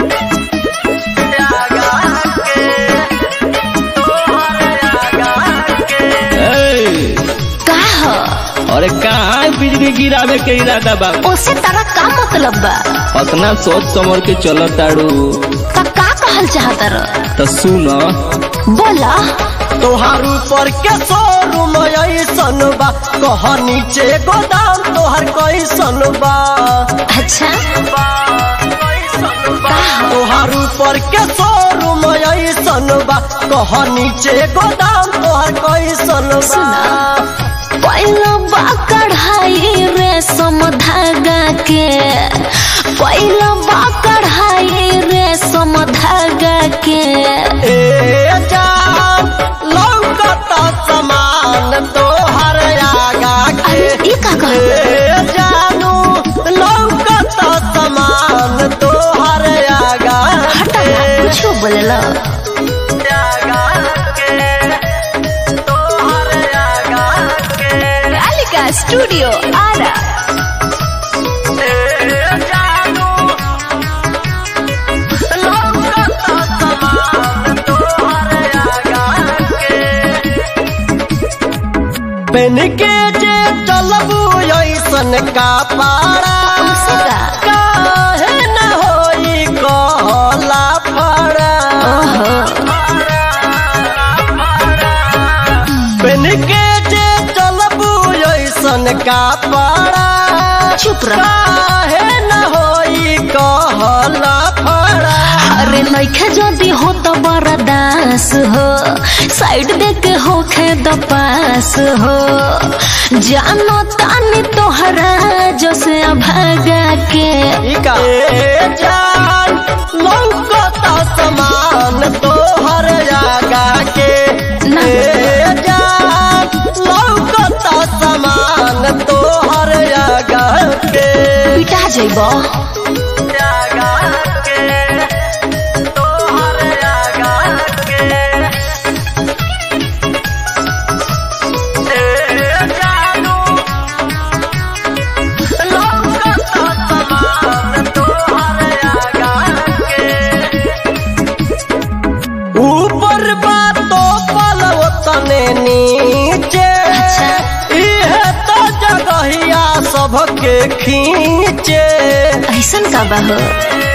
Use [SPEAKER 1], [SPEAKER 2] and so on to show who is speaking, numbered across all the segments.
[SPEAKER 1] ए,
[SPEAKER 2] का ह
[SPEAKER 1] अरे कहाँ बिजली गिरावे के इरादा बा
[SPEAKER 2] ओसे तारा का मतलब बा
[SPEAKER 1] अपना सोच समझ के चलो ताड़ू
[SPEAKER 2] का का कहल चाहता र
[SPEAKER 1] तो सुन
[SPEAKER 2] बोला
[SPEAKER 3] तोहार ऊपर के शोरूम ऐसन बा कह नीचे गोदाम तोहर कैसन बा
[SPEAKER 2] अच्छा
[SPEAKER 3] तोहार ऊपर के शोरूम ऐसन बा कह नीचे गोदाम तोहर कैसन बा
[SPEAKER 2] सुना पहिलो बा कढ़ाई रेशम धागा के पहिलो बा कढ़ाई रेशम धागा के
[SPEAKER 3] ए जान लौकता समान तोहर आगा के
[SPEAKER 2] अरे ई का कहल
[SPEAKER 3] ए जानू लौकता समान तोहर आगा
[SPEAKER 2] हटा
[SPEAKER 3] के
[SPEAKER 2] कुछ बोलेला कालिका स्टूडियो आरा
[SPEAKER 3] पेन के जे चलबू ऐसन का पारा
[SPEAKER 2] हमसे का?
[SPEAKER 3] काहे न होई कहला फड़ा
[SPEAKER 2] ओहो
[SPEAKER 3] पेन के जे चलबू ऐसन का पारा
[SPEAKER 2] चुप रह
[SPEAKER 3] काहे न होई कहला फड़ा
[SPEAKER 2] अरे नइखे जदी हो तो बरदास हो साइड देके होखे द पास हो जानो तानी तोहरा जैसे भागा के
[SPEAKER 3] इका ए जान लौकता समान तोहर आगा के
[SPEAKER 2] ना।
[SPEAKER 3] ए जान लौकता समान तोहर आगा के
[SPEAKER 2] पिटा जइबो
[SPEAKER 3] आगा के तोहर आगा के ए जानू लौकता समान तोहर आगा के ऊपर बातो पलव तने नीचे
[SPEAKER 2] अच्छा।
[SPEAKER 3] इहे तो जगहिया सबके खींचे
[SPEAKER 2] ऐसन का बा हो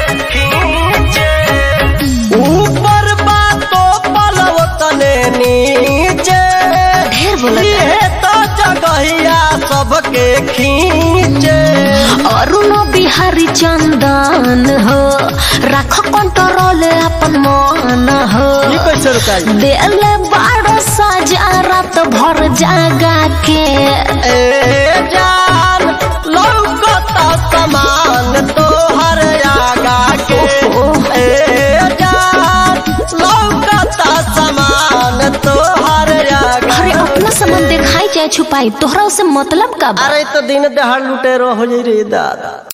[SPEAKER 3] ऊपर बातो पलव तने नीचे
[SPEAKER 2] ढेर बोलत
[SPEAKER 3] इहे तो जगहिया सबके खींचे
[SPEAKER 2] अरुण बिहारी चंदन हो राख कंट्रोल अपन मन हो
[SPEAKER 3] ई कैसे रुकाई
[SPEAKER 2] देले बारह सजा रात भर जागा के
[SPEAKER 3] ए जान लौकता समान तोहर आगा के ए जान लौकता समान तोहर आगा
[SPEAKER 2] अरे अपना सामान दिखाई चाहे छुपाई तोहरा उसे मतलब का बा
[SPEAKER 3] अरे तो दिन दहाड़ लुटेरो हो जाई रे दादा